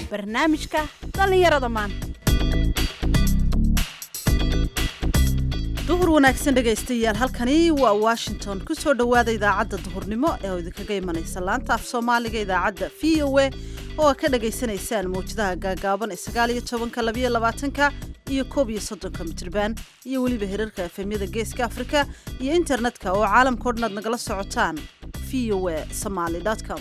barnaamijka dhallinyarada maanta duhur wanaagsan dhegaystayaal halkani waa washington ku soo dhowaada idaacadda duhurnimo ee oo idinkaga imanaysa laanta af soomaaliga idaacadda v o a oo aad ka dhagaysanaysaan mawjadaha gaagaaban ee sagaal iyo tobanka labayo labaatanka iyo koob iyo soddonka mitriban iyo weliba hirarka efemyada geeska afrika iyo internetka oo caalamka o dhan aad nagala socotaan v o a somaly com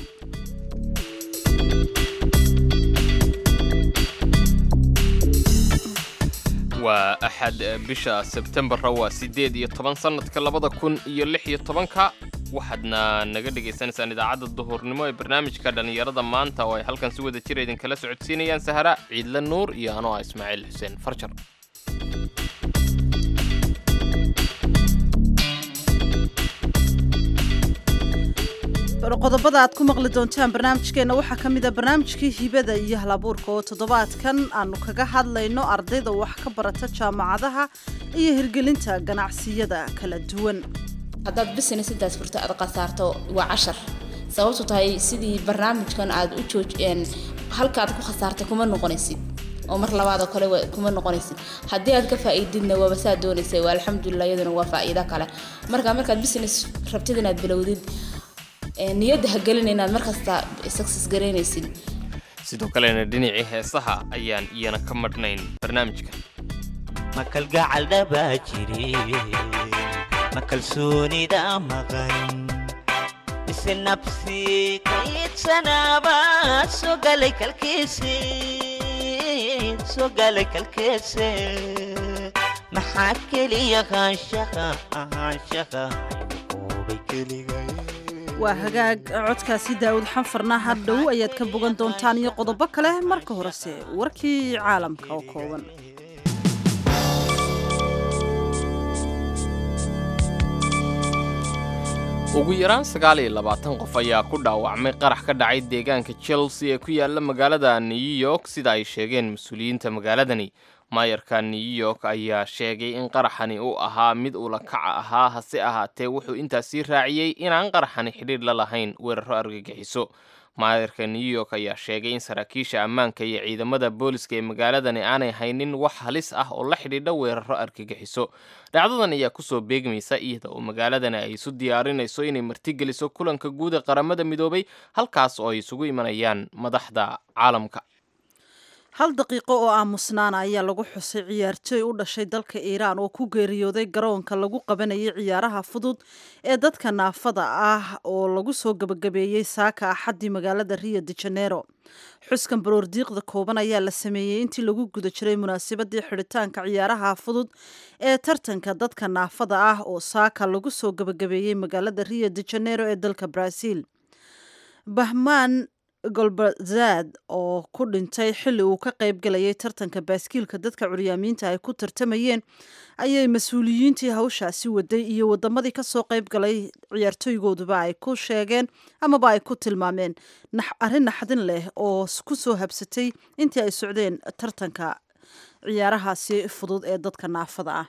waa axad bisha sebtembarra waa siddeed iyo toban sannadka labada kun iyo lix iyo tobanka waxaadna naga dhagaysanaysaan idaacadda duhurnimo ee barnaamijka dhallinyarada maanta oo ay halkan si wada jira idinkala socodsiinayaan sahara ciidle nuur iyo anoo ah ismaaciil xuseen farjar qodobada aad ku maqli doontaan barnaamijkeenna waxaa ka mid a barnaamijkii hibada iyo halabuurka oo toddobaadkan aanu kaga hadlayno ardayda wax ka barata jaamacadaha iyo hirgelinta ganacsiyada kala duwan haddaad business intaas furto aad khasaarto waa cashar sababtu tahay sidii barnaamijkan aad u jooj halkaad ku khasaartay kuma noqonaysid oo mar labaadoo kale kuma noqonaysid haddii aad ka faa'iididna waaba saa doonaysa waa alxamdulilah iyaduna waa faa'iido kale marka markaad business rabtid inaad bilowdid niyadda ha gelin inaad markasta success garaynaysid sidoo kalena dhinacii heesaha ayaan iyana ka madhnayn barnaamijka ma kalgacal dhabaa jire ma kalsoonida maqan mise nabsi kayidsanaaba soo galay kalkiisi soo galay kalkiisi maxaa keliya ahaanshaha ahaanshaha oobay keligay waa hagaag codkaasi daawud xanfarna hadhow ayaad ka bogan doontaan iyo qodobo kale marka horese warkii caalamka oo kooban ugu yaraan sagaal iyo labaatan qof ayaa ku dhaawacmay qarax ka dhacay deegaanka chelsea ee ku yaala magaalada new york sida ay sheegeen mas-uuliyiinta magaaladani maayarka new york ayaa sheegay in qaraxani uu ahaa mid ula kaca ahaa hase ahaatee wuxuu intaasii raaciyey inaan qaraxani xidhiidh la lahayn weeraro argagixiso maayarka new york ayaa sheegay in saraakiisha ammaanka iyo ciidamada booliska ee magaaladani aanay haynin wax halis ah oo la xidhiidha weeraro argagixiso dhacdadan ayaa kusoo beegmaysa iyada oo magaaladani ay isu diyaarinayso inay martigeliso kulanka guud ee qaramada midoobay halkaas oo ay isugu imanayaan madaxda caalamka hal daqiiqo oo aamusnaana ayaa lagu xusay ciyaartooy u dhashay dalka iiraan oo ku geeriyooday garoonka lagu qabanayay ciyaaraha fudud ee dadka naafada ah oo lagu soo gebagabeeyey saaka axaddii magaalada rio de janeiro xuskan baroordiiqda kooban ayaa la sameeyey intii lagu guda jiray munaasabadii xidhitaanka ciyaaraha fudud ee tartanka dadka naafada ah oo saaka lagu soo gebagabeeyey magaalada rio de janeiro ee dalka brazil bahmaan golbazad oo ku dhintay xilli uu ka qayb galayay tartanka baaskiilka dadka curyaamiinta ay ku tartamayeen ayay mas-uuliyiintii hawshaasi waday iyo wadamadii kasoo qayb galay ciyaartooygooduba ay ku sheegeen amaba ay ku tilmaameen arrin naxdin leh oo ku soo habsatay intii ay socdeen tartanka ciyaarahaasi fudud ee dadka naafada ah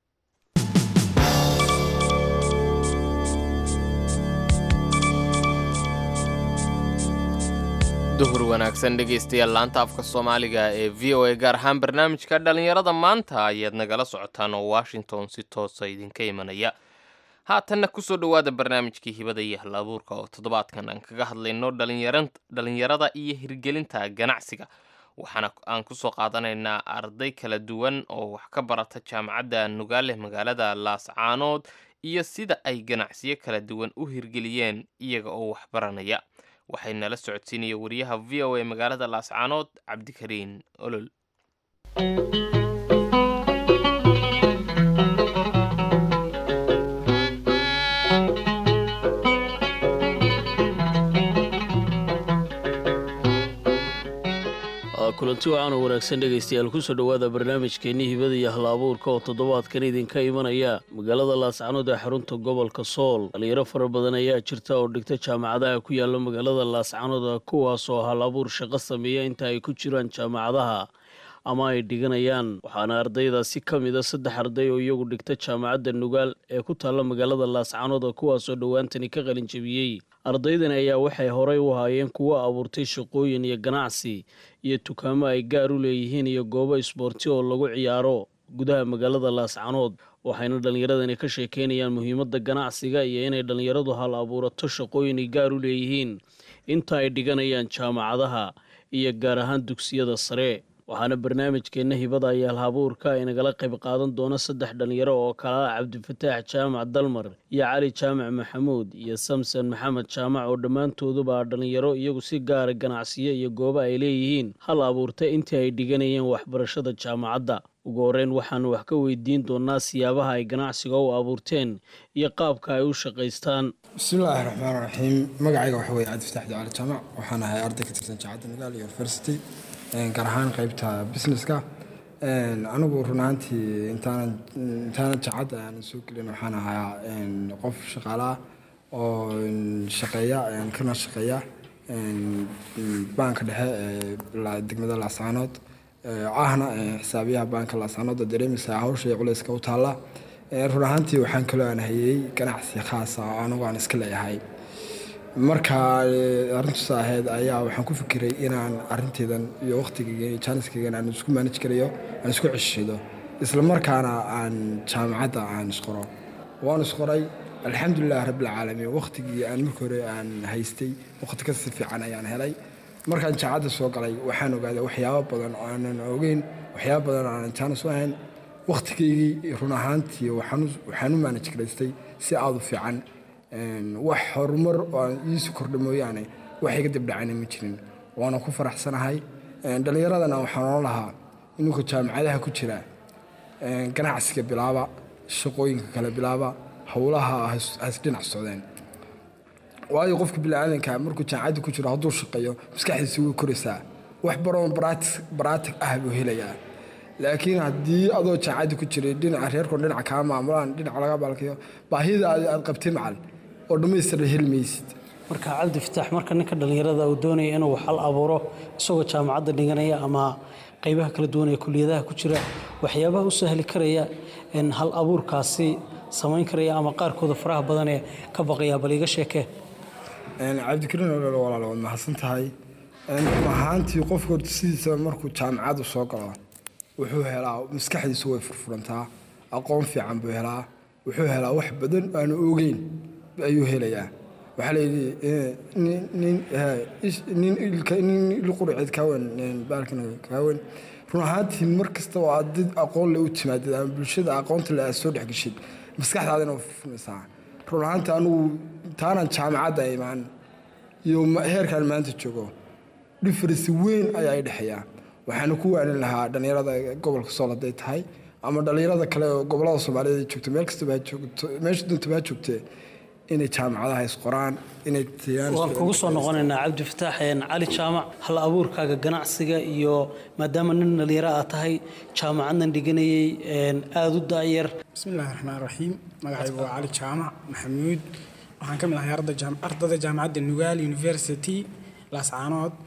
duhur wanaagsan dhegaystayaal laanta afka soomaaliga ee v o a gaar ahaan barnaamijka dhallinyarada maanta ayaad nagala socotaan oo washington si toosa idinka imanaya haatanna kusoo dhowaada barnaamijkii hibada iyo halabuurka oo toddobaadkan aan kaga hadlayno dhalinyarada iyo hirgelinta ganacsiga waxaana aan kusoo qaadanaynaa arday kala duwan oo wax ka barata jaamacadda nugaale magaalada laascaanood iyo sida ay ganacsiyo kala duwan u hirgeliyeen iyaga oo wax baranaya waxay nala socodsiinaya wariyaha v o a magaalada laascaanood cabdikariin olol kulanti wacan oo wanaagsan dhegaystayaal kusoo dhowaada barnaamijkeenii hibada iyo hal-abuurka oo toddobaadkan idinka imanaya magaalada laascanood ee xarunta gobolka sool dhalinyaro fara badan ayaa jirta oo dhigta jaamacadaha ku yaala magaalada laascanood kuwaas oo hal abuur shaqo sameeya inta ay ku jiraan jaamacadaha ama ay dhiganayaan waxaana ardaydaasi ka mid a saddex arday oo iyagu dhigta jaamacadda nugaal ee ku taalla magaalada laascaanood oo kuwaasoo dhowaantani ka qalin jebiyey ardaydani ayaa waxay horey u haayeen kuwo abuurtay shaqooyin iyo ganacsi iyo dukaamo ay gaar u leeyihiin iyo goobo isboorti oo lagu ciyaaro gudaha magaalada laascaanood waxayna dhallinyaradani ka sheekeynayaan muhiimadda ganacsiga iyo inay dhallinyaradu hal abuurato shaqooyin ay gaar u leeyihiin inta ay dhiganayaan jaamacadaha iyo gaar ahaan dugsiyada sare waxaana barnaamijkeenna hibada iyo halhabuurka ay nagala qayb qaadan doona saddex dhallinyaro oo kala ah cabdifataax jaamac dalmar iyo cali jaamac maxamuud iyo samson maxamed jaamac oo dhammaantooduba ah dhallinyaro iyagu si gaara ganacsiyo iyo goobo ay leeyihiin hal abuurta intii ay dhiganayeen waxbarashada jaamacadda ugu horreyn waxaanu wax ka weydiin doonaa siyaabaha ay ganacsiga u abuurteen iyo qaabka ay u shaqaystaan bismillaahi raxmaan raxiim magacayga waxa weye cabdifataax cali jaamac waxaan ahay arday ka tirsan jaamacadda nagaal university gaar ahaan qeybta businesska anigu run ahaantii intaanan intaanan jaamacadda aanan soo gelin waxaan ahaa qof shaqaalaah oo shaqeeya kana shaqeeya baanka dhexe ee degmada laascaanood ahna xisaabiyaha baanka laascaanood oo dareemaysa hawsha iyo culayska u taalla run ahaantii waxaan kaloo aan hayey ganacsi khaasa oo anigu aan iska leeyahay marka arrintusa ahayd ayaa waxaan ku fikiray inaan arinteedan iyo waqtigayga iyo jaaniskaygan aan isku maanaj karayo aan isku ceshido isla markaana aan jaamacadda aan isqoro waan isqoray alxamdulilah rabbilcaalamiin waqtigii aan marka hore aan haystay waqti kasi fiican ayaan helay markaan jaamacadda soo galay waxaan ogaaday waxyaabo badan oo aanan ogeyn waxyaabo badan oo aanan jaanis u ahayn waqtigaygii run ahaantii waxaan u maanaj garaystay si aada u fiican wax horumar oo aan iisu kordha mooyaane wax iga dibdhacayna ma jirin waana ku faraxsanahay dhallinyaradana waxaan ola lahaa inunka jaamacadaha ku jira ganacsiga bilaaba shaqooyinka kale bilaaba howlaha has dhinac socdeen waayo qofka biniaadanka markuu jaamacadda ku jiro hadduu shaqeeyo maskaxdiisa way koraysaa wax baroon baraatig ah buu helayaa laakiin haddii adoo jaamacadda ku jiray dhinaca reerkoon dhinaca kaa maamulaan dhinaca laga baalkayo baahida aad qabtay macal oo dhammaystira heli maysid marka cabdi fataax marka ninka dhallinyarada uu doonaya inuu hal abuuro isagoo jaamacadda dhiganaya ama qaybaha kala duwan ee kuliyadaha ku jira waxyaabaha u sahli karaya hal abuurkaasi samayn karaya ama qaarkooda faraha badan ee ka baqaya bal iga sheekee cabdikariin olol walaal waad mahadsan tahay ahaantii qofka horta sidiisa markuu jaamacaddu soo galo wuxuu helaa maskaxdiisu way furfurantaa aqoon fiican buu helaa wuxuu helaa wax badan aanu ogeyn ayuu helayaa waxaa layidhi nin ilqurceed kaawen baalkan kaawen run ahaantii mar kasta oo aad dad aqoon le u timaadid ama bulshada aqoonta le aad soo dhexgeshid maskaxdaadina way furfuranaysaa run ahaantii anigu taanan jaamacadda imaan iyo heerkaan maanta joogo dhifarisi weyn ayaa i dhexeeyaa waxaana ku waanin lahaa dhallinyarada gobolka sool hadday tahay ama dhallinyarada kale oo gobolada soomaaliyeed ay joogto meel kastaba joogto meesha dunta baa joogtee inay jaamacadaha isqoraan inay waan kugu soo noqonaynaa cabdi fataax cali jaamac hal abuurkaaga ganacsiga iyo maadaama nin dhallinyaro aad tahay jaamacadnan dhiganayay aada u daayar bismillahi raxmaan raxiim magacaygu waa cali jaamac maxamuud waxaan ka mid ahay ardada jaamacadda nugaal university laascaanood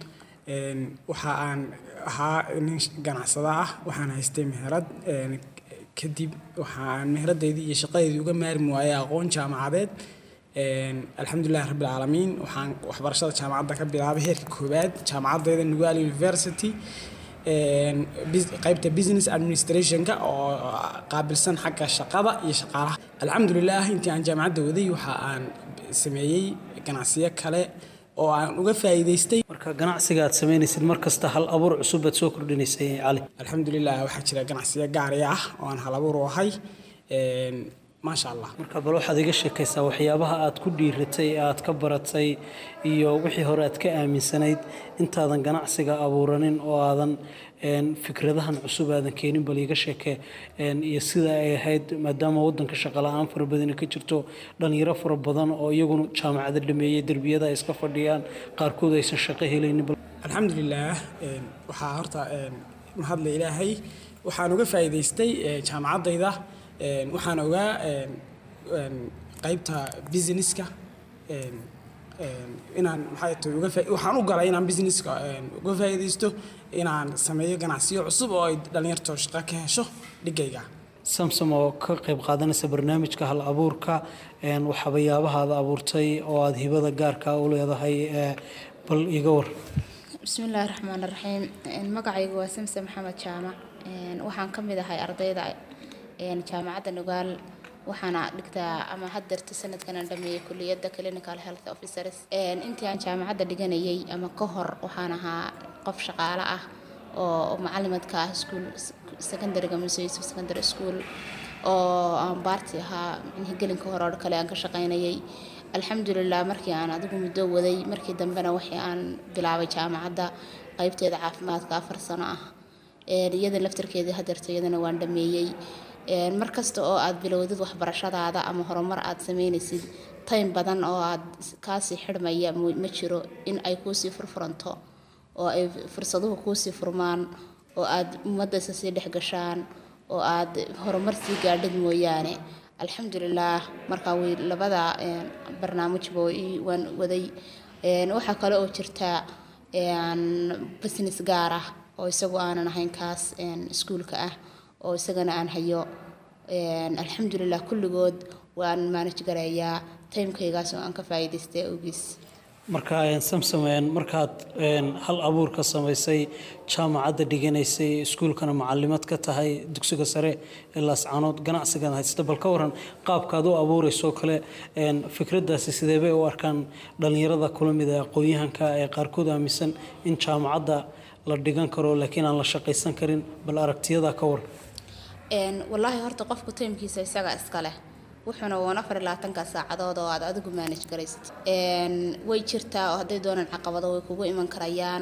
waxa aan ahaa nin ganacsada ah waxaan haystay meherad kadib waxa aan meheradeydii iyo shaqadeydii uga maarmi waayay aqoon jaamacadeed alxamdulilah rabbilcaalamiin waxaan waxbarashada jaamacadda ka bilaabay heerka koowaad jaamacaddeeda nugaal university qaybta business administrationka oo qaabilsan xagga shaqada iyo shaqaalaha alxamdulilah intii aan jaamacadda waday waxa aan sameeyey ganacsiyo kale oo aan uga faa'iidaystay marka ganacsiga aad samaynaysid mar kasta hal abuur cusub baad soo kordhinaysay cali alxamdulilah waxaa jira ganacsiyo gaari ah oo aan hal abuur u ahay maasha allah marka bal waxaad iga sheekaysaa waxyaabaha aad ku dhiiratay ee aad ka baratay iyo wixii hore aad ka aaminsanayd intaadan ganacsiga abuuranin oo aadan fikradahan cusub aadan keenin bal iga sheekee iyo sida ay ahayd maadaama wadanka shaqala-aan fara badani ka jirto dhalinyaro fara badan oo iyaguna jaamacada dhameeyey derbiyada ay iska fadhiyaan qaarkood aysan shaqo helaynin alxamdulilah waxaa horta mahadle ilaahay waxaan uga faa'iidaystay jaamacaddayda waxaan ogaa qaybta businesska een, inaan maxay tahay uga faa- waxaan u galay inaan businesska een, uga faa'iidaysto inaan sameeyo ganacsiyo cusub oo ay dhalinyarto shaqo ka hesho dhigayga samsom oo ka qayb qaadanaysa barnaamijka hal abuurka een, waxyaabaha aad abuurtay oo aad hibada gaarka u leedahay ee, bal iga war bismillaahi raxmaan raxiim magacaygu waa samse maxamed jaamac Een, waxaan ka mid ahay ardayda een, jaamacadda nugaal waxaana dhigtaa ama haddeerta sanadkan aan dhameeyey kuliyadda clinical health officers Een, intii aan jaamacadda dhiganayay ama ka hor waxaan ahaa qof shaqaale ah oo macalimadka ah school secondaryga mise yusuf secondary school oo aan baarti ahaa micnihii gelinka hore oo kale aan ka shaqaynayay alxamdulilah markii aan adigu muddo waday markii dambena wixii aan bilaabay jaamacadda qaybteeda caafimaadka afar sano ah Een, iyada laftarkeedii hadeerta iyadana waan dhameeyey Een, mar kasta oo aad bilowdid waxbarashadaada ama horumar aad sameynaysid time badan oo aad kaasii xidhmaya mu- ma jiro in ay kuusii furfuranto oo ay fursaduhu kuusii furmaan oo aad ummadda isa sii dhex gashaan oo aad horumar sii gaadhid mooyaane alxamdulilaah markaa way labada een, barnaamijba way ii- waan waday Een, waxaa kale oo jirta een, business gaar ah oo isagu aanan ahayn kaas een, iskuulka ah oo isagana aan hayo Een, alxamdulilah kulligood waan manage gareeyaa timekaygaas oo aan ka faa'iidaystay awgiis marka een, samsom een, markaad een, hal abuurka samaysay jaamacadda dhiganaysay iskuulkana macalimaad ka tahay dugsiga sare ee laascaanood ganacsigan haysta bal ka waran qaabkaad u abuurayso kale een, fikraddaasi sidee bay u arkaan dhallinyarada kula mid ah aqoon-yahanka ee qaarkood aaminsan in jaamacadda la dhigan karo laakiin aan la shaqaysan karin bal aragtiyada ka waran Een, wallaahi horta qofku tiimkiisa isaga iska leh wuxuuna waan afar iyo labaatanka saacadood oo aad adigu manage garaysid Een, way jirtaa oo hadday doonaan caqabado way kugu iman karayaan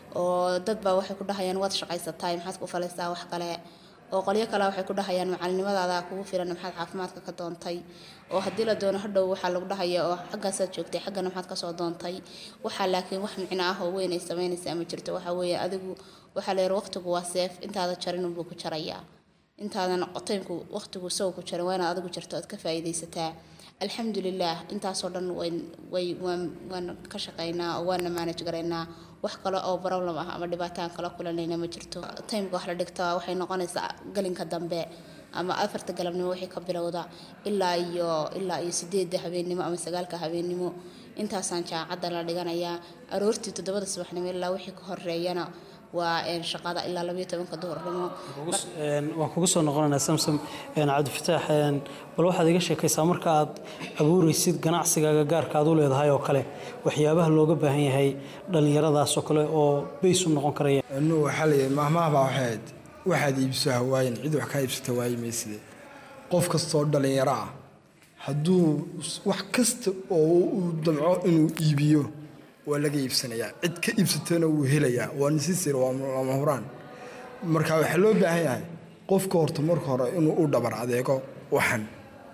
oo dad baa waxay ku dhahayaan waad shaqaysataa maxaad ku falaysaa wax kale oo qolyo kale waxay ku dhahayaan macalinimadaada kugu filan maxaad caafimaadka ka doontay oo haddii la doono hadhow waxaa lagu dhahaya oo xaggaasaad joogtay xaggana maxaad kasoo doontay waxaa laakiin wax micno ah oo weyn ay samaynaysaa ma jirto waxaa weeye adigu waxaa la yidhi waqtigu waa seef intaada jarin unbuu ku jarayaa intaadan qotaynku waqtigu isagu ku jarin waa inaad adigu jirto aad ka faa'iidaysataa alxamdulilah intaasoo dhan wayn way waan waan ka shaqaynaa oo waana manage garaynaa wax kale oo problem ah ama dhibaataan kala kulanayna ma jirto timeka wax la dhigtaa waxay noqonaysaa galinka dambe ama afarta galabnimo wixii ka bilowda ilaa iyo ilaa iyo sideedda habeennimo ama sagaalka habeennimo intaasaan jaamacadda la dhiganayaa aroortii toddobada subaxnimo ilaa wixii ka horeeyana waa een, shaqada ilaa labayo tobanka duhurnimo Een, waan kugu soo noqonaynaa samsom een, cabdifataax een, bal waxaad iga sheekaysaa marka aad abuuraysid ganacsigaaga gaarka aad u leedahay oo kale waxyaabaha looga baahan yahay dhallinyaradaas oo kale oo bays u noqon karaya inu waxaa la yidhi mahmaha baa waxay ahayd waxaad iibso hawaayin cid wax kaa iibsata waayi mayside qof kastoo dhallinyaro ah hadduu wax kasta oo uu damco inuu iibiyo waa laga iibsanayaa cid ka iibsatana wuu helayaa waa nisisir waa lama huraan marka waxaa loo baahan yahay qofka horta marka hore inuu u dhabar adeego waxan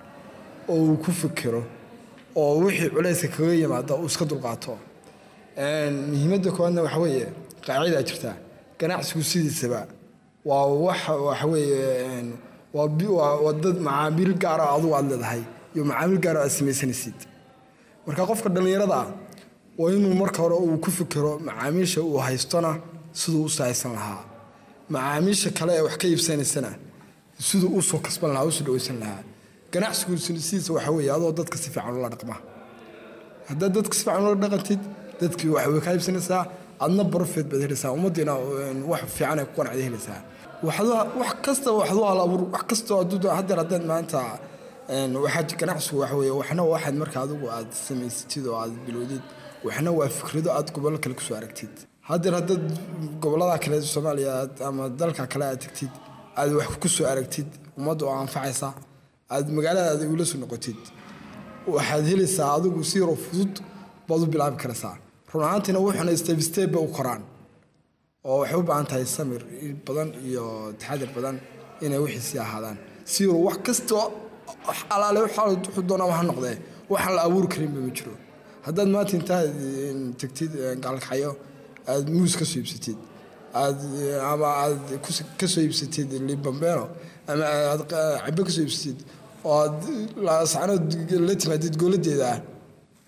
oo uu ku fikiro oo wixii culayska kaga yimaada uu iska dulqaato Een, muhiimadda koowaadna waxa weeye qaacidaa jirta ganacsigu sidiisaba waa wax waxa weeye een, waa bi- waa waa dad macaamiil gaara adigu aad leedahay iyo macaamiil gaara aad samaysanaysid marka qofka dhallinyarada ah waa inuu marka hore uu ku fikiro macaamiisha uu haystona siduu u saaysan lahaa macaamiisha kale ee wax ka iibsanaysana siduu u soo kasban lahaa usoo dhawaysan lahaa ganacsigu sidiisa waxa weeye adoo dadka si fiican ula dhaqma haddaad dadka si fiican ula dhaqantid dadkii wax way kaa iibsanaysaa adna profit baad helaysaa ummaddiina een, wax fiican ay ku qanacda helaysaa waxaad wax kasta waxaad u hal abuur wax kastoo hadduu haddeer haddaad maanta een, waxaa ganacsigu waxa weeye waxna waxaad marka adigu aad samaysatid oo aad bilowdid waxna waa fikrado aad gobollo kale kusoo aragtid haddeer haddaad gobollada kale soomaaliya aad- ama dalka kale aad tagtid aad wax kusoo aragtid ummadda oo anfacaysa aad magaaladaada ula soo noqotid waxaad helaysaa adigu si yaroo fudud baad u bilaabi karaysaa run ahaantiina wuxuuna step step bay u koraan oo waxay u baahan tahay samir badan iyo taxadir badan inay wixii sii ahaadaan si yaroo wax kastoo wax alaale waxa wuxuu doonaa ha noqdee waxaan la abuuri karinba ma jiro haddaad maanta intaad een, tagtid een, gaalkaxyo aad muus ka soo iibsatid aad ama aad kus- ka soo iibsatid libambeno ama aad qa- cabe ka soo iibsatid oo aad laascanood la timaadid gooladeeda ah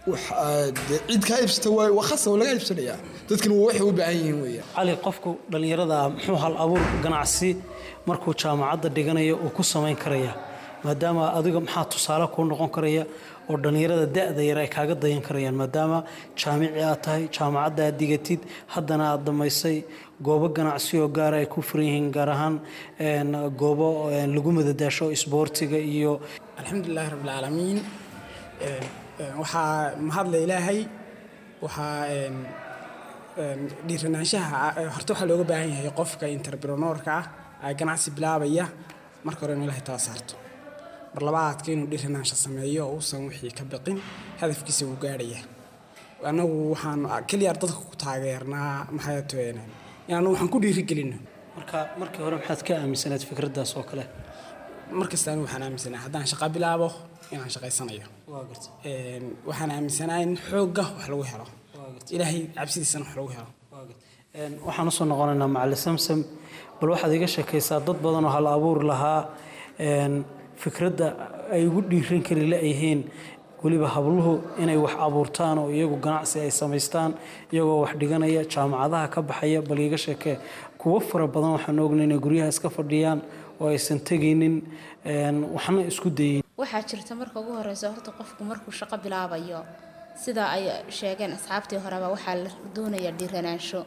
wax aad dee cid kaa iibsata waa waa khasab laga iibsanayaa dadkana waa waxay u baahan yihiin weeyaan cali qofku dhallinyarada muxuu hal abuur ganacsi markuu jaamacadda dhiganayo uu ku samayn karaya maadaama adiga maxaa tusaale kuu noqon karaya oo dhallinyarada da-da yar ay kaaga dayan karayaan maadaama jaamici aad tahay jaamacadda aad digatid haddana aad dhammaysay goobo ganacsi oo gaara ay ku furan yihiin gaar ahaan een, goobo een, lagu madadaasho isboortiga iyo alxamdulilaahi rabbilcaalamiin Een, een, waxaa mahadle ilaahay waxaa een, een, dhiiranaanshaha eh, horta waxaa looga baahan yahay qofka entrepreneurka ah ee ganacsi bilaabaya marka hore inuu ilaahay tala saarto mar labaadka inuu dhiiranaansho sameeyo oo uusan wixii ka biqin hadafkiisa wuu gaadhaya annagu waxaan keliya dadka ku taageernaa maxay taheen inaanu waxaan ku dhiirigelino marka markii hore maxaad ka aaminsanayd fikraddaas oo kale markasta anigu waxaan aaminsanahay haddaan shaqo bilaabo inaan shaqaysanayo waa garta Een, waxaan aaminsanahay in xoogga wax lagu helo ilaahay cabsidiisana wax lagu helo Een, waxaan usoo noqonaynaa macali samsam bal waxaad iga sheekaysaa dad badan oo hal abuur lahaa een, fikradda ay ugu dhiiran kari la-yihiin weliba habluhu inay wax abuurtaan oo iyagu ganacsi ay samaystaan iyagoo wax dhiganaya jaamacadaha ka baxaya bal iga sheekee kuwo fara badan waxaan ognay inay guryaha iska fadhiyaan oo aysan tegaynin een, waxna isku dayin waxaa jirta marka ugu horeysa horta qofku markuu shaqo bilaabayo sida ay sheegeen asxaabtii horeba waxaa la doonaya dhiiranaansho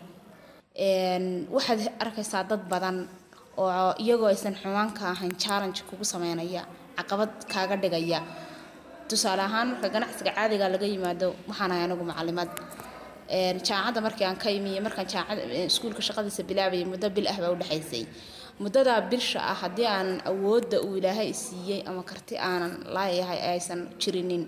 Een, waxaad arkaysaa dad badan oo iyagoo aysan xumaan ka ahayn challenge kugu sameynaya caqabad kaaga dhigaya tusaale ahaan marka ganacsiga caadiga laga yimaado waxaan ahay anigu macalimad Een, jaamacadda markii aan ka imi iyo markaan jaamacad iskuulka shaqadiisa bilaabayay muddo bil ah baa u dhexaysay muddadaa bilsha ah haddii aanan awoodda uu ilaahay siiyey ama karti aanan laayahay aysan jirinin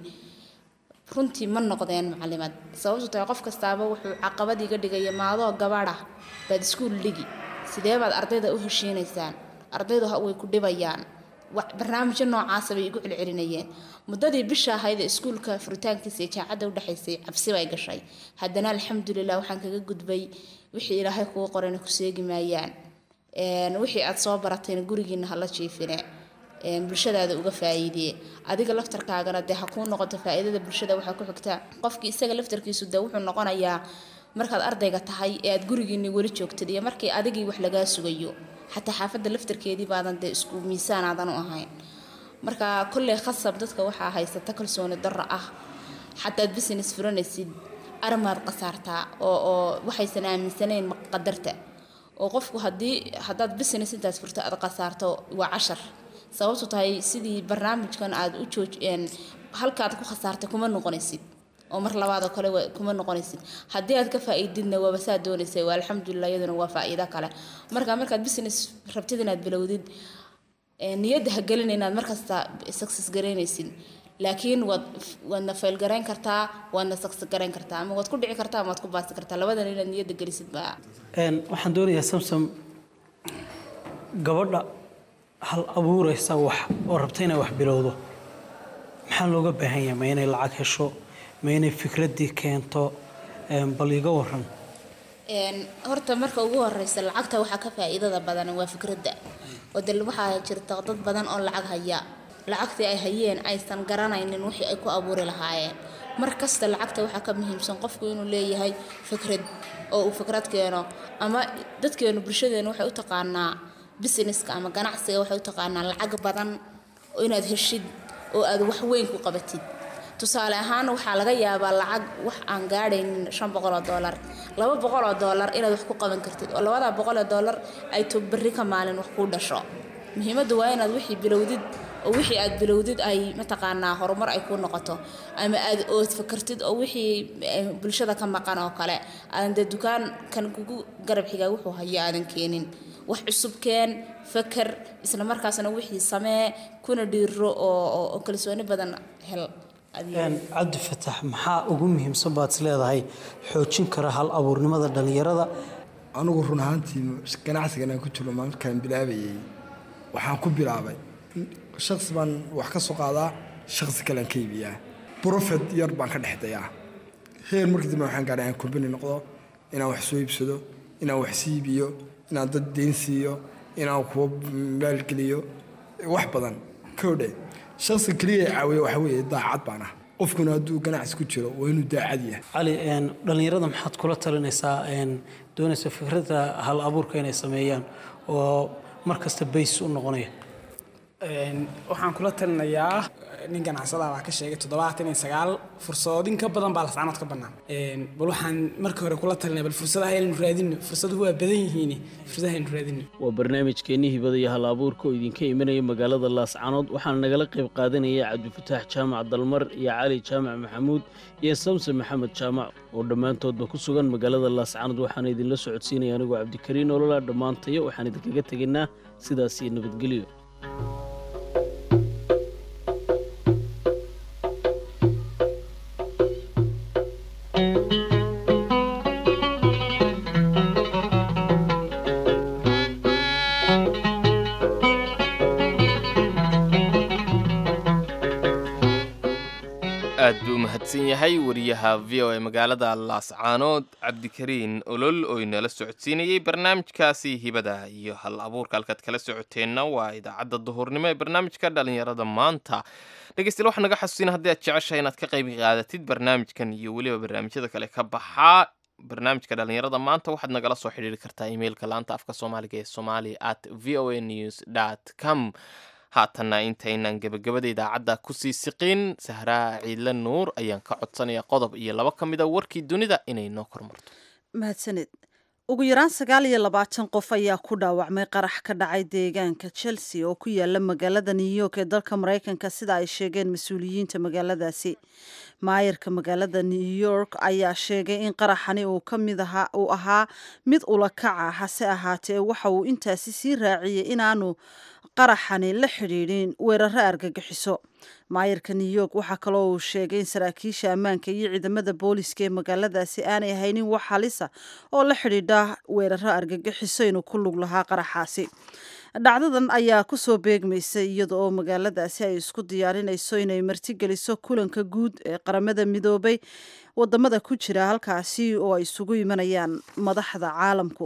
runtii ma noqdeen macalimad sababtu tahay qof kastaaba wuxuu caqabad iga dhigaya maadoo gabadha baad iskuul dhigi sidee baad ardayda u heshiinaysaan ardaydu ha- way ku dhibayaan Wax- barnaamijyo noocaasa bay igu celcelinayeen muddadii bisha ahayd ee iskuulka furitaankiisa iyo jaacadda u dhexaysay cabsi bay gashay haddana alxamdulilah waxaan kaga gudbay wixii ilaahay kugu qorayna ku seegi maayaan Een, wixii aad soo baratayna gurigiina hala jiifine Een, bulshadaada uga faa'iidee adiga laftarkaagana dee ha kuu noqoto faa'iidada bulshada waxaa ku xigta qofkii isaga laftarkiisu dee wuxuu noqonayaa markaad ardayga tahay ee aad gurigiini weli joogtid iyo markii adigii wax lagaa sugayo xataa xaafadda laftarkeedii baadan dee isku miisaan aadan u ahayn marka kolley khasab dadka waxaa haysata kalsooni darro ah xataad business furanaysid arimaad qasaartaa oo oo waxaysan aaminsanayn qadarta oo qofku haddii haddaad business intaas furto aad qasaarto waa cashar sababtu tahay sidii barnaamijkan aad u joojeen halkaad ku khasaartay kuma noqonaysid oo mar labaad oo kale wa- kuma noqonaysid haddii aad ka faa'iididna waaba saa doonaysay waa alxamdulilah iyaduna waa faa'iido kale marka markaad business rabtid inaad bilowdid ee, niyadda ha gelin inaad markasta success garaynaysid laakiin waad waadna fail garayn kartaa waadna success garayn kartaa ama waad ku dhici kartaa ama waad ku baasi kartaa labadan inaad niyadda gelisid baa Een, waxaan doonayaa samsam gabadha hal abuuraysa wax oo rabta inay wax bilowdo maxaa looga baahan yahay ma inay lacag hesho ma inay fikraddii keento Een, bal iga waran Een, horta marka ugu horeysa lacagta waxaa ka faa'iidada badan waa fikradda oo de waxaa jirta dad badan oo lacag haya lacagtii ay hayeen aysan garanaynin wixii ay ku abuuri lahaayeen mar kasta lacagta waxaa ka muhiimsan qofku inuu leeyahay fikrad oo uu fikrad keeno ama dadkeenu bulshadeenu waxay u taqaanaa businesska ama ganacsiga waxay u taqaanaa lacag badan oo inaad heshid oo aad wax weyn ku qabatid tusaale ahaan waxaa laga yaabaa lacag wax aan gaadhaynin shan boqol oo doolar laba boqol oo doolar inaad wax ku qaban kartid oo labada boqol oo doolar ay to berri ka maalin wax kuu dhasho muhiimaddu waa inaad wixii bilowdid oo wixii aad bilowdid ay mataqaanaa horumar ay kuu noqoto ama aad ood fakartid oo wixii eh, bulshada ka maqan oo kale aadan dee dukaankan kugu garab xigaa wuxuu hayo aadan keenin wax cusub keen fakar isla markaasna wixii samee kuna dhiiro oo oo- oo kalsooni badan hel adiga. Een, cabdi fatax maxaa ugu muhiimsan baad is leedahay xoojin kara hal abuurnimada dhallinyarada anigu run ahaantii ganacsigan aan ku jiro markaan bilaabayay waxaan ku bilaabay shaksi baan wax ka soo qaadaa shaksi kalean ka iibiyaa profit yar baan ka dhex dayaa heer markii dambe waxaan gaadhay aan kurbani noqdo inaan wax soo iibsado inaan wax sii iibiyo inaan dad deyn siiyo inaan kuwa maalgeliyo wax badan kowdhe shaksi keliya ee caawiya waxa weeye daacad baan ah qofkuna hadduu ganacsi ku jiro waa inuu daacad yahay cali een, dhallinyarada maxaad kula talinaysaa een, doonaysa fikradda hal abuurka inay sameeyaan oo mar kasta bays u noqonaya Een, waxaan kula talinayaa nin ganacsada baa ka sheegay toddobaatan iyo sagaal fursadoodin ka badan baa lascanood ka bannaan Een, bal waxaan marka hore kula talinaya bal fursadaha aynu raadino fursaduhu waa badan yihiin fursadaha aynu raadino waa barnaamijkeennii hibada iyo hal abuurka oo idinka imanaya magaalada laascanood waxaana nagala qayb qaadanaya cabdifataax jaamac dalmar iyo cali jaamac maxamuud iyo samse maxamed jaamac oo dhammaantoodba ku sugan magaalada laascanood waxaana idinla socodsiinaya anigoo cabdikariin olola dhammaantayo waxaan idinkaga tegaynaa sidaas iyo nabadgelyo aad buu u mahadsan yahay wariyaha v o e magaalada laascaanood cabdikariin olol oo inala socodsiinayey barnaamijkaasi hibada iyo hal abuurka halkaad kala socoteenna waa idaacadda duhurnimo ee barnaamijka dhalinyarada maanta dhegeystayaal waxaa naga xasuusina haddii aad jeceshahay inaad ka qayb qaadatid barnaamijkan iyo weliba barnaamijyada kale ka baxaa barnaamijka dhalinyarada maanta waxaad nagala soo xidhiiri kartaa imailka laanta afka soomaaliga ee somali at v o a news dt com haatanna intaynan gebagabada idaacadda kusii siqin sahraa ciidle nuur ayaan ka codsanaya qodob iyo laba ka mida warkii dunida inay noo kormarto mahadsaned ugu yaraan sagaal iyo labaatan qof ayaa ku dhaawacmay qarax ka dhacay deegaanka chelsea oo ku yaala magaalada new york ee dalka maraykanka sida ay sheegeen mas-uuliyiinta magaaladaasi maayarka magaalada new york ayaa sheegay in qaraxani uu ka mid ahaa uu ahaa mid ulakaca hase ahaatee waxa uu intaasi sii raaciyey inaanu qaraxani la xidhiidhin weeraro argagixiso maayarka new york waxaa kaloo uu sheegay in saraakiisha ammaanka iyo ciidamada booliska ee magaaladaasi aanay haynin wax halisa oo la xidhiidha weeraro argagixiso inuu ku lug lahaa qaraxaasi dhacdadan ayaa kusoo beegmaysay iyada oo magaaladaasi ay isku diyaarinayso inay martigeliso kulanka guud ee qaramada midoobay wadamada ku jira halkaasi oo ay isugu imanayaan madaxda caalamku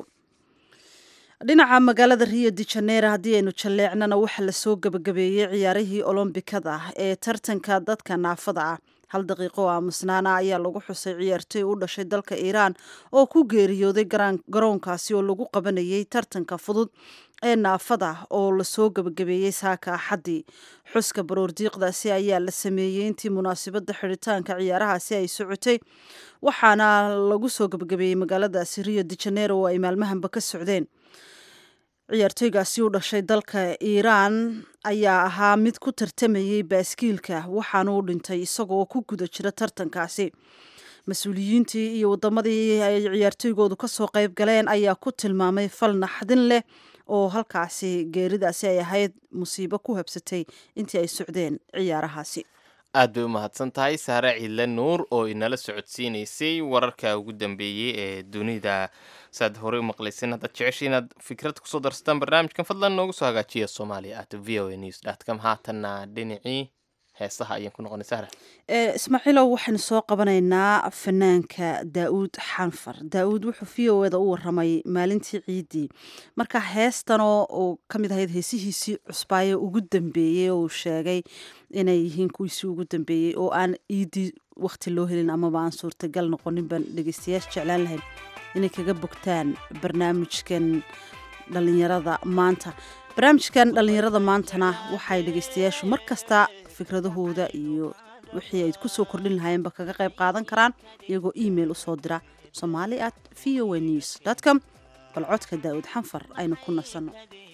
dhinaca magaalada rio de janeiro haddii aynu jalleecnana waxaa lasoo gebagabeeyey ciyaarihii olombikada ee tartanka dadka naafada ah hal daqiiqo oo aamusnaana ayaa lagu xusay ciyaartoy u dhashay dalka iiraan oo ku geeriyooday garoonkaasi oo lagu qabanayay tartanka fudud ee naafada oo lasoo gebagabeeyey saaka axaddii xuska baroordiiqdaasi ayaa la sameeyey intii munaasabadda xidhitaanka ciyaarahaasi ay socotay waxaana lagu soo gebagabeeyey magaaladaasi rio de janeiro oo ay maalmahanba ka socdeen ciyaartoygaasi u dhashay dalka iiraan ayaa ahaa mid ku tartamayey baaskiilka waxaana u dhintay isagoo ku guda jira tartankaasi mas-uuliyiintii iyo wadamadii ay ciyaartoygoodu kasoo qayb galeen ayaa ku tilmaamay fal naxdin leh oo halkaasi geeridaasi ay ahayd musiibo ku habsatay intii ay socdeen ciyaarahaasi aad bay u mahadsan tahay saare ciidle nuur oo inala socodsiinaysay wararka ugu dambeeyey ee dunida saaad horey u maqlayseen haddaad jeceshay inaad fikrad kusoo darsataan barnaamijkan fadlan noogu soo hagaajiya soomaaliya at v o a news dot com haatanna dhinacii heesaha ayaan ku noqonay sahra ismaaciilow waxaynu soo qabanaynaa fanaanka daauud xanfar daauud wuxuu v o eda u waramay maalintii ciiddii marka heestanoo uu ka mid ahayd heesihiisii cusbaaye ugu dambeeyey oo uu sheegay inay yihiin kuwiisii ugu dambeeyey oo aan ciiddii wakti loo helin amaba aan suurtagal noqonin baan dhegeystayaasha jeclaan lahayn inay kaga bogtaan barnaamijkan dhalinyarada maanta barnaamijkan dhalinyarada maantana waxay dhegeystayaashu mar kasta fikradahooda iyo wixii ay kusoo kordhin lahaayeenba kaga qayb qaadan karaan iyagoo email usoo dira somali at v o a news com bal codka daa'uud xanfar aynu ku nasanno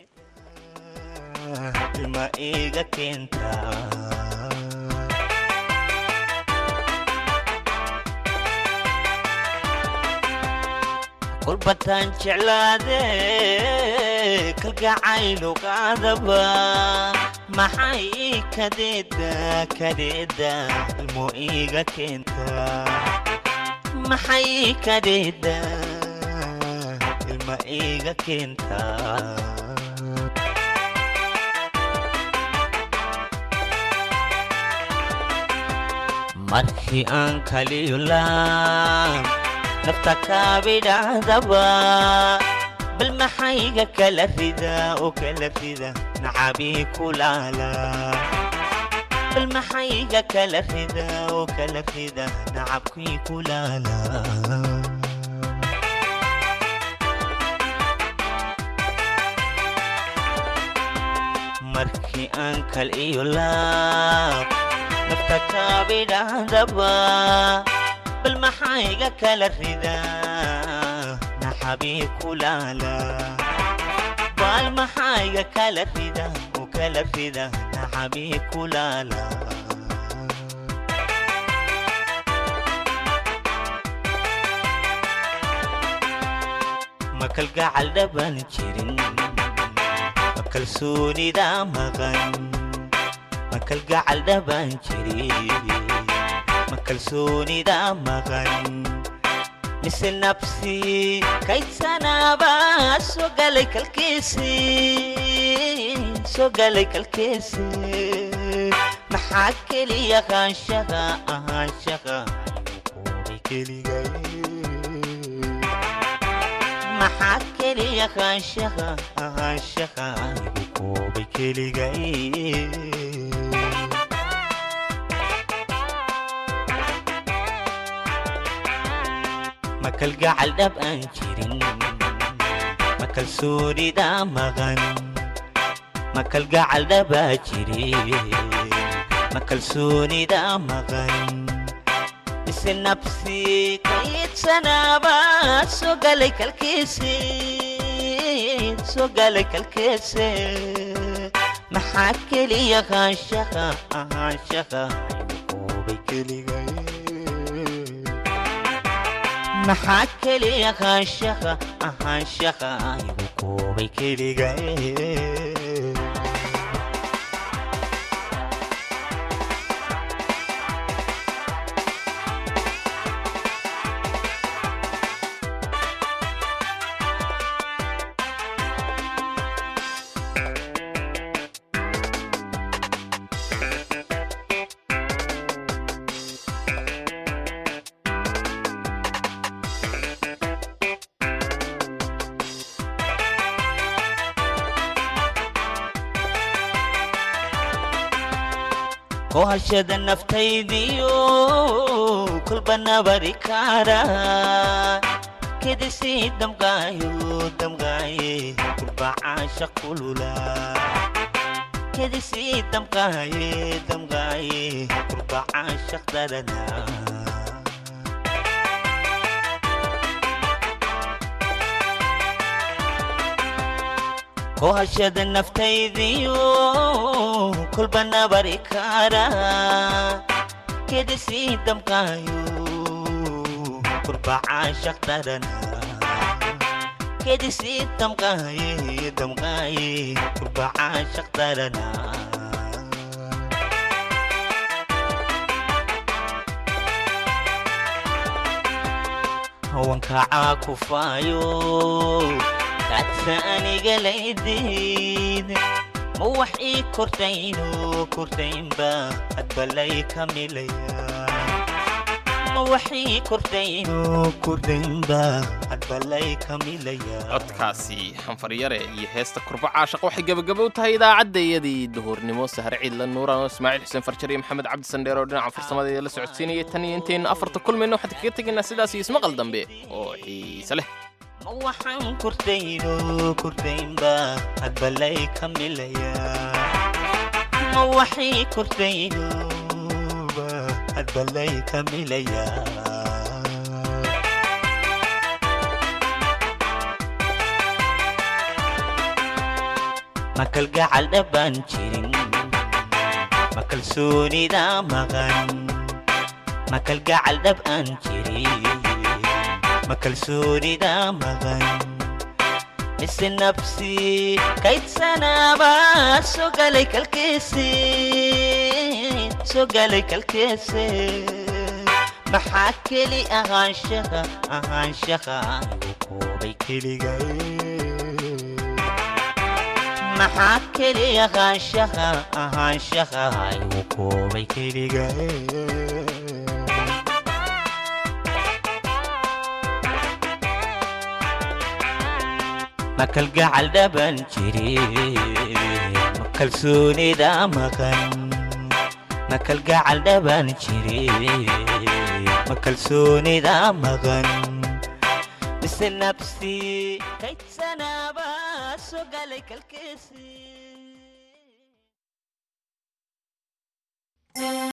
ma iga keentaa kulbataan jeclaade kalgacaylugaadaba maxay kadeeda kadeeda ilmo iga keentaa maxay kadeeda ilma iga keentaa markii aan kaliyulaan nafta kaabidhahdaba bal maxayga kala rida oo kala rida nacabii kulaala bal maxayga kala rida oo kala rida nacabkii kulaala markii aan kal iyo laab nafta kaabidhahdaba bal maxayga kala rida naxabii kulaala bal maxayga kala rida oo kala rida naxabii kulaala ma kalgacal dhaban jirin ma kalsoonida maqan ma kalgacal dhaban jirin ma kalsoonida maqan mise nabsi kaydsanaba soo galay kalkiisi soo galay kalkiisi maxaa keliya qaanshaha ahaanshaha koobay keligay maxaa keliya qaanshaha ahaanshaha igu koobay keligay ma kalgacal dhab aan jirin ma kalsoonida maqan ma kalgacal dhabaa jirin ma kalsoonida maqan mise nabsi kaydsanaba soo galay kalkiisi soo galay kalkiisi maxaa keliya qaanshaha ahaanshaha igu koobay keligay maxaa keliya qaanshaha ahaanshaha igu koobay keligay kohashada naftaydiyo kolba nabari kaara kedisii damqaayo damqaaye kurba caasha kulula kedisii damqaaye damqaaye kurba caashaq darana kohashada naftaydiyo kolba nabari kaara kedisii damqaayo kurba caashaq darana kedisii damqaaye damqaaye kurba caashaq darana hawankacaa kufaayo kaadsa aniga laydiid ma wax ii kordhayno kordhaynba hadbalay ka milaya ma wax ii kordhayno kordhaynba hadbalay ka milaya codkaasi xanfaryare iyo heesta kurba caashaq waxay gebagabo u tahay idaacaddayadii duhurnimo sahre ciidla nuuran ismaaciil xuseen farjar iyo maxamed cabdi sandheer oo dhinaca farsamada la socodsiinayay tan iyo intaynu afarta kulmayno waxaan kaga tegaynaa sidaas iyo ismaqal dambe oo xiise leh ma waxaan kordhayno kordhaynba hadbalay ka milaya ma waxay kordhaynoba hadbalay ka milaya ma kalgacal dhabbaan jirin ma kalsoonida maqan ma kalgacal dhab aan jirin ma kalsoonida maqan mise nabsi kaydsanaba soo galay kalkiisi soo galay kalkiisi maxaa keli ahaanshaha ahaanshaha igu koobay keligay maxaa keli ahaanshaha ahaanshaha igu koobay keligay ma kalgacal dhaban jirin ma kalsoonida maqan ma kalgacal dhaban jire ma kalsoonida maqan mise nabsi kaydsanaaba soo galay kalkeesi